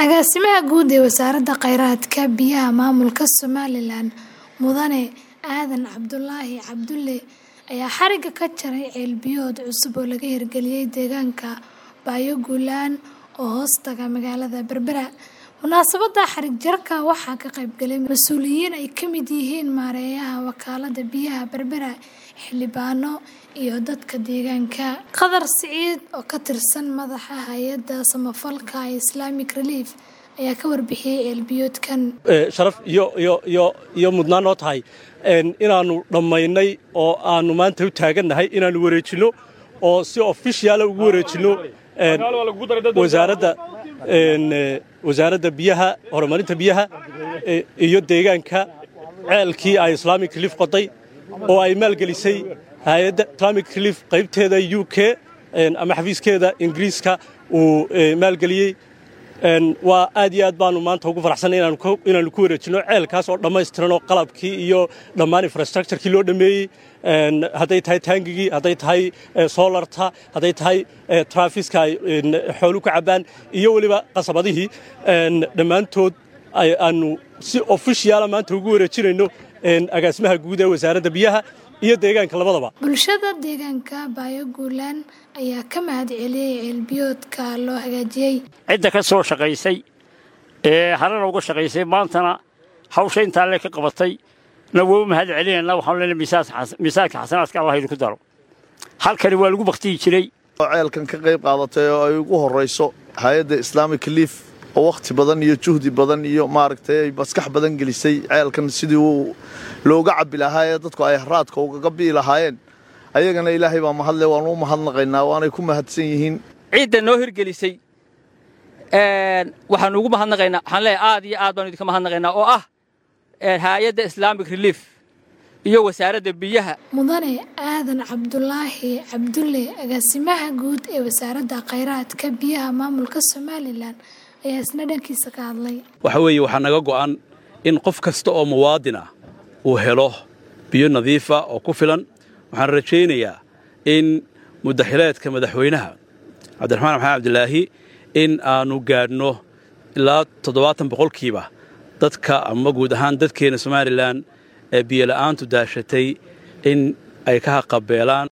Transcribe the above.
Agaasimaha guud ee Wasaaradda Kheyraadka Biyaha Maamulka Somalilan Mudane Aadan Cabdulaahi Cabdulle ayaa xarigga ka jaray ceel biyood cusub oo laga hirgeliyay deegaanka Baayo-Guulaan oo hoostaga magaalada Berbera. Munaasabadda xarig jarka waxaa ka qayb galay mas'uuliyiin ay ka mid yihiin maareeyaha wakaaladda biyaha Berbera, xildhibaano, iyo dadka deegaanka. Qadar Siciid oo ka tirsan madaxa hay'adda samafalka ee Islamic Relief ayaa ka warbixiyay ceel biyoodkan. sharaf iyo iyo iyo iyo mudnaan noo tahay inaannu dhammaynay oo aannu maanta u taagannahay inaannu wareejinno oo si officiala ugu wareejinno wasaaradda wasaaradda biyaha horumarinta biyaha iyo deegaanka ceelkii ay islamic relief qoday oo ay maalgelisay hay-adda islamic relief qaybteeda u k ama xafiiskeeda ingiriiska uu maalgeliyey waa aad iyo aad baanu maanta ugu faraxsannay inaannu ku wareejinno ceelkaas oo dhammaystiran oo qalabkii iyo dhammaan infrastructurekii loo dhammeeyey hadday tahay taangigii hadday tahay soolarta hadday tahay trafiska ay xoolu ka cabbaan iyo weliba qasabadihii dhammaantood aanu si ofishiyaala maanta ugu wareejinayno agaasimaha guud ee wasaaradda biyaha iyo deegaanka labadaba Bulshada deegaanka Baayo-Guulaan ayaa ka mahad celiyay ceel biyoodka loo hagaajiyay. cidda ka soo shaqaysay ee harana uga shaqaysay maantana hawsha intaa le ka qabatay na wuu mahad celinaynaa waxaanu leenahay miisaanka xasanaadka allah idinku daro halkani waa lagu baktiyi jiray oo ceelkan ka qayb qaadatay oo ay ugu horrayso hay-adda islamic relief oo wakhti badan iyo juhdi badan iyo maaragtay ay maskax badan gelisay ceelkan sidii uu looga cabbi lahaa ee dadku ay haraadka ugaga bi'i lahaayeen ayagana ilaahay baa mahadle waanu u mahadnaqaynaa waanay ku mahadsan yihiin ciidda noo hirgelisay waxaanu ugu mahadnaqaynaa waxaan leeyahay aad iyo aad baanu idinka mahadnaqaynaa oo ah hay-adda islamic relief iyo wasaaradda biyaha Mudane Aadan Cabdulaahi Cabdulle agaasimaha guud ee Wasaaradda Kheyraadka Biyaha Maamulka Somalilan ayaa isna dhankiisa ka hadlay. waxa weeye waxaa naga go'an in qof kasta oo muwaadin ah uu helo biyo nadiifa oo ku filan waxaan rajaynayaa in muddaxileedka madaxweynaha cabdiraxmaan maxamed cabdilaahi in aannu gaadhno ilaa toddobaatan boqolkiiba dadka ama guud ahaan dadkeenna somalilan ee biyola'aantu daashatay in ay ka haqabeelaan